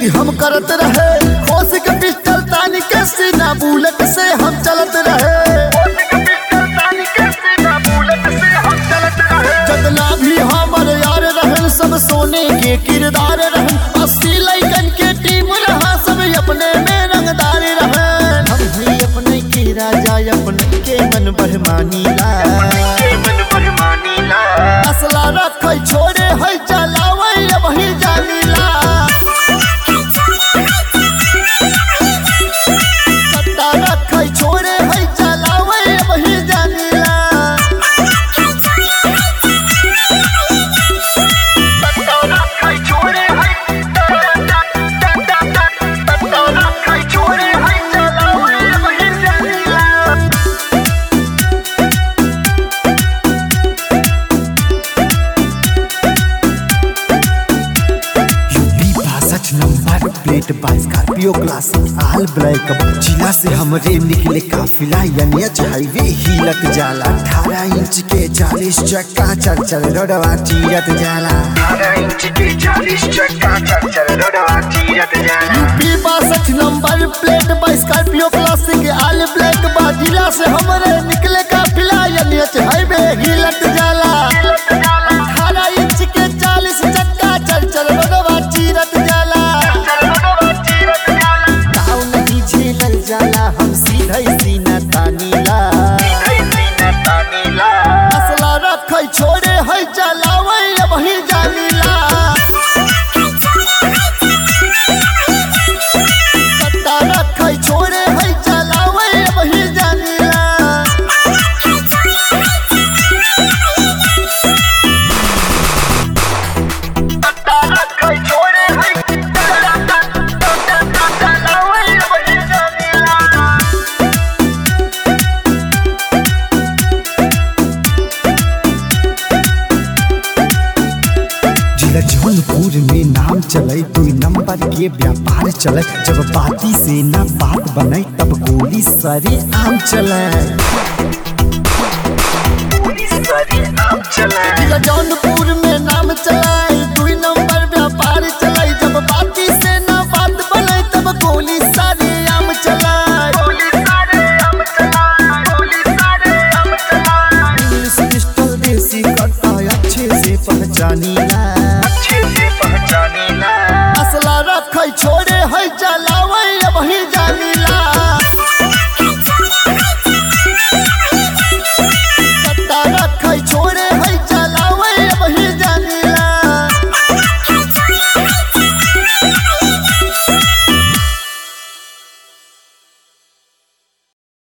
duty हम करत रहे होश के पिस्टल तानी के सीना बुलेट से हम चलत रहे जतना भी हमर यार रहन सब सोने के किरदार रहन अस्सी लैकन के टीम रहा सब अपने में रंगदार रहन हम भी अपने के राजा अपने के मन बहमानीला असला रखै छोड़े है चलावै वही जानीला सट्टा रखै छोड़े है चलावै वही जानीला यूपी बासठ नंबर प्लेट बाई स्कॉर्पियो क्लासिक आल ब्लैक जिला से हमरे निकले काफिला एनएच हाईवे हिलत जाला 18 इंच के 40 चक्का चल चल रोडवा चीरत जाला यूपी बासठ नंबर प्लेट बा स्कॉर्पियो क्लासिक आल ब्लैक बा जिला से हमरे निकले काफिला एनएच हाईवे हिलत जाला अठारह इंच के चालीस चक्का चल चल रोडवा चीरत जाला ताव नहीं झेलल जाला हम सीधे सीना तानीला असला रखै छोड़े है चलावै वही जानीला सट्टा रखै छोड़े है चलावै वही जानीला जिला जौनपुर में नाम चले दुई नंबर के व्यापार चले जब बाती से ना बात बने तब गोली सरे आम चले जिला जौनपुर में नाम चलाए दुई नंबर व्यापार चलाए जब बाती से ना बात बने तब गोली सारे आम चलाए इंग्लिश पिस्टल देसी कट्टा अच्छे से पहचानीला असला रखै छोड़े है चला